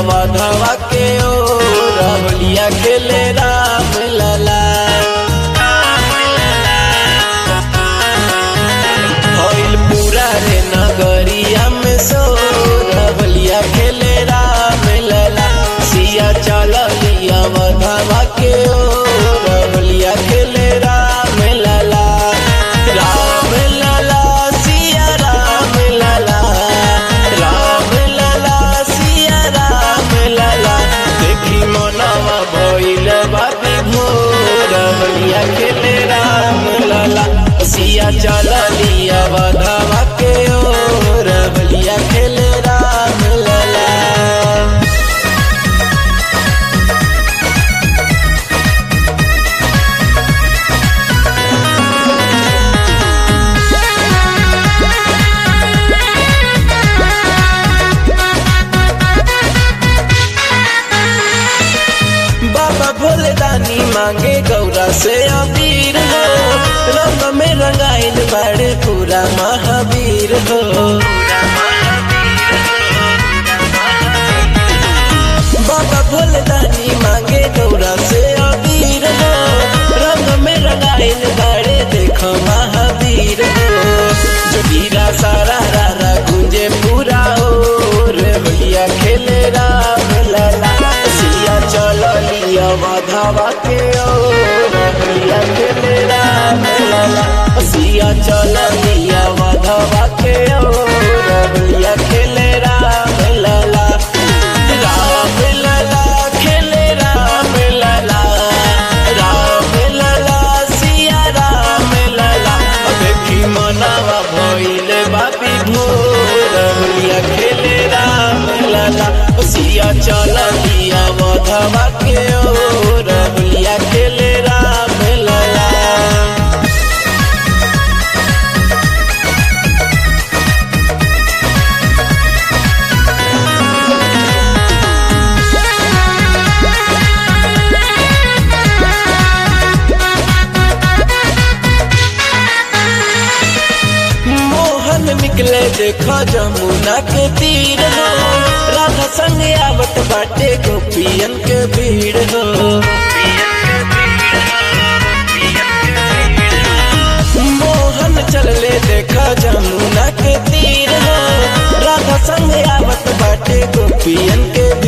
अवधवा के ओ रहलिया खेले राम लला भइल पूरा रे नगरिया में सो रहलिया खेले राम लला सिया चलिया अवधवा के ओ रहलिया खेले राम लला राम लला सिया राम लला राम लला सिया राम लला देखी मनवा भइल बाबी भोर बलिया खेले राम लला सिया चलिया बधवा के ओर बलिया खेले राम लला बाबा भोले दानी मांगे गौरा से अबीर हो रंग में रंगाइल बड़े पूरा महावीर हो बाबा भोले दानी मांगे गौरा से अबीर हो रंग में रंगाइल बड़े देखो महावीर हो जो वीरा सारा रारा गुंजे पूरा हो रे भैया खेले राम लला सिया चलो लिया माधवा के ओ रे भैया खेले राम लला सिया चलो लिया माधवा के ओ रे भैया खेले राम लला राम लला खेले राम लला राम लला सिया राम लला देखी मनावा भइल बापी भोर भलिया खेले राम लला सिया चल लिया मधवा के ओर भलिया खेले राम लला मोहन निकले देखो जमुना के तीर हो राधा संग आवत बाटे गोपियन के भीड़ हो मोहन चलले देखो जमुना के तीर हो राधा संग आवत बाटे गोपियन के